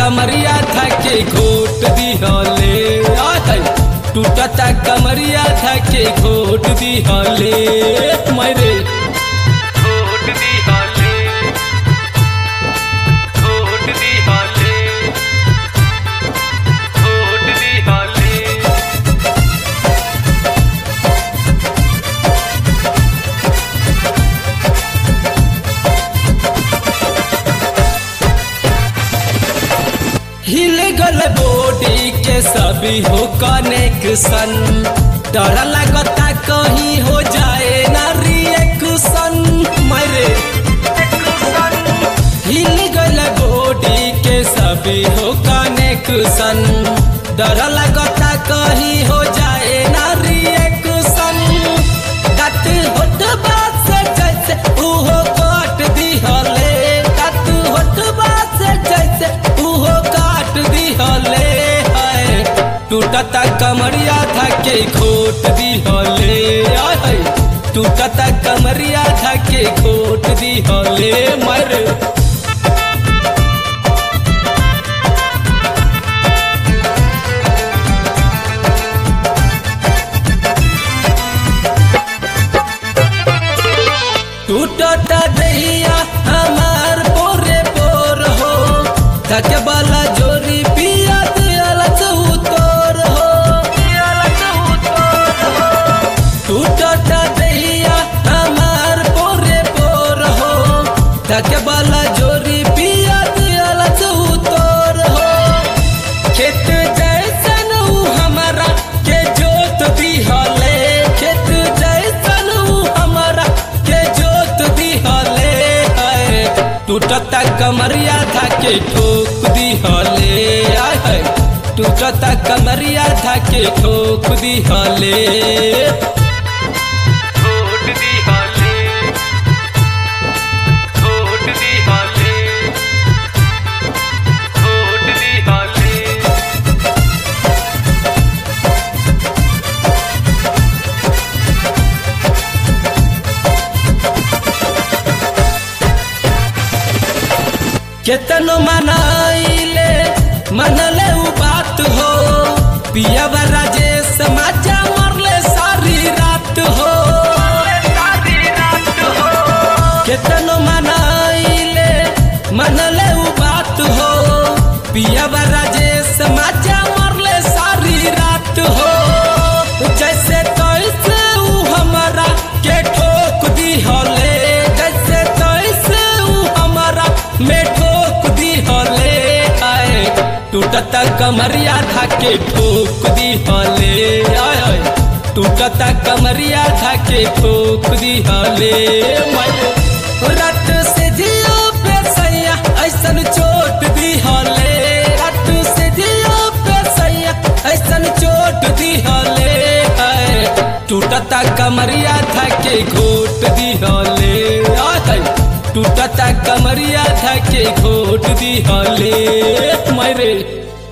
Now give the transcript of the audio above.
कमरिया था के घोट दिहले आय टूटता कमरिया था के घोट दिहले मरे घोट दिहले घोट दिहले घोट दिहले हिल गल बॉडी के सभी हो कनेक्शन डर लगता कहीं हो जाए ना रिएक्शन मरे हिल गल बॉडी के सभी हो कनेक्शन डर लगता कहीं हो जाए ना रिएक्शन दत होट बात से जैसे उहो काट दिहले दत होट बात से जैसे उहो काट दिहले है टूटता कमरिया था के खोट दिहले आय हाय टूटता कमरिया था के खोट दिहले मर टूटता दहिया हमार पोरे पोर हो थके वाला जोरी पिया दियाला चौतोर हो टूटता दहिया हमार पोरे पोर हो थके वाला जोरी पिया दियाला चौतोर हो खेत जैसन ऊ हमारा के जोत दिहले खेत जैसन ऊ हमारा के जोत दिहले है टूटता कमरिया था के ठोक दिहले आय है टूटता कमरिया था के ठोक दिहले ठोक दिहले ठोक दिहले ठोक दिहले केतनो मनाइले मनले उ बात हो पियावा राजेश माचा मरले सारी रात हो केतनो मनाइले मनले उ बात हो पियावा राजेश माचा मरले सारी रात हो जैसे तैसे उ हमारा के ठोक दिहले जैसे तैसे उ हमारा में ठोक दिहले आए टूटता कमरिया था के ठोक दिहले आय आय टूटता कमरिया था के ठोक दिहले मैं रात से जियो पे सैया ऐसन चोट दिहले रात से जियो पे सैया ऐसन चोट दिहले आय टूटता कमरिया था के घोट दिहले आय हाय टूटता कमरिया था के घोट दिहले मरे